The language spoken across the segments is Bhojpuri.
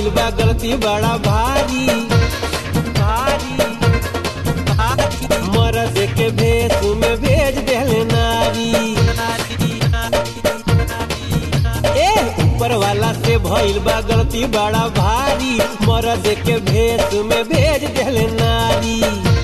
भइल बा गलती बड़ा भारी भारी भारी मरद के भेष में भेज देले नारी ए ऊपर वाला से भइल बा गलती बड़ा भारी मरद के भेष में भेज देले नारी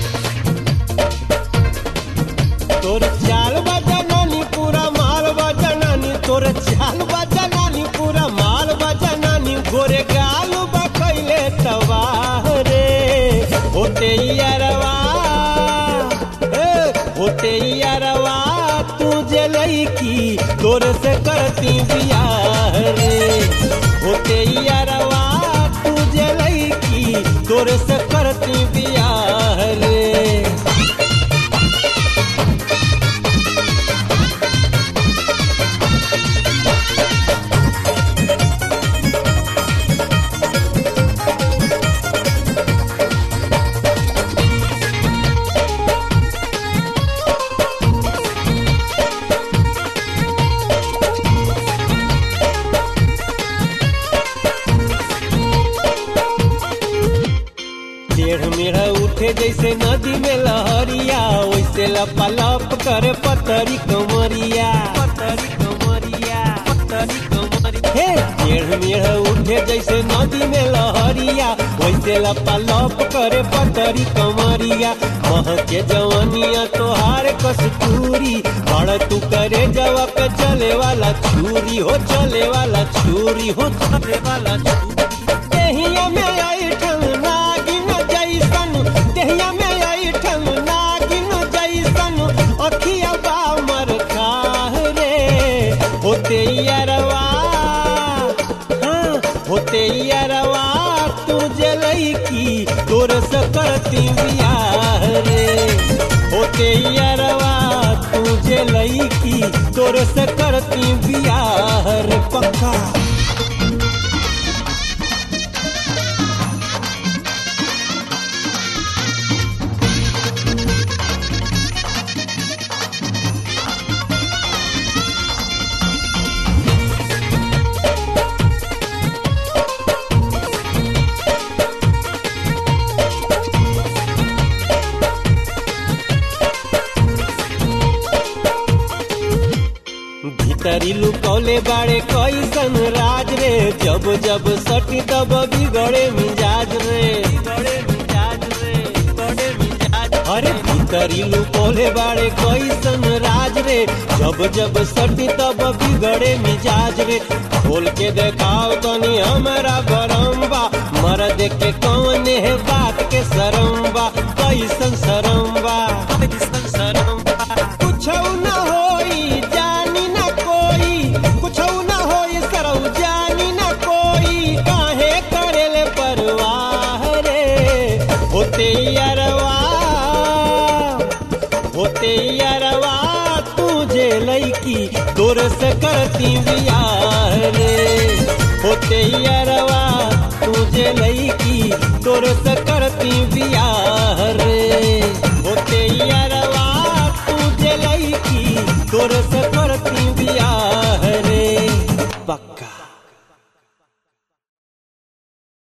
तोर चाल बजनानी पूरा माल बजनानी तोर चाल बजनानी पूरा माल बजनानी गोरे गाल बकैले तबाह रे होते यारवा ए, होते यारवा तू जलई की तोर से करती बियाह रे होते यारवा तू जलई की तोर से करती बियाह रे टेढ़ मेढ़ उठे जैसे नदी में लहरिया वैसे लपालप करे पतरी कमरिया पतरी कमरिया पतरी कमरिया हे टेढ़ मेढ़ उठे जैसे नदी में लहरिया वैसे लपालप करे पतरी कमरिया मह के जवनिया तोहार कस्तूरी बड़ तू करे जवा पे चले वाला छुरी हो चले वाला छुरी हो चले वाला छुरी देहिया में आई ठल नागिन जैसन देहिया में आई ठल नागिन जैसन अखिया बामर खाह रे होते यारवा हाँ, होते यारवा तू जलई की तोर से करती बियाह रे होते यारवा तू जलई की तोर से करती बियाह रे पक्का भीतरी लुकौले बाड़े कैसन राज रे जब जब सटी तब बिगड़े मिजाज रे बिगड़े मिजाज रे बिगड़े मिजाज अरे भीतरी लुकौले बाड़े कैसन राज रे जब जब सटी तब बिगड़े मिजाज रे खोल के देखाओ तनी हमारा गरम बा मर्द के कौन है बात के शरम बा कैसन शरम बा कैसन शरम बा कुछ न होई जानी न कोई कुछ न होई सरौ जानी न कोई काहे करेले परवाह रे होते यारवा होते यारवा तुझे लईकी तोर से करती बियाह रे होते यारवा तुझे लईकी तोर से करती बियाह रे होते यारवा तुझे लईकी तोर से करती बियाह रे पक्का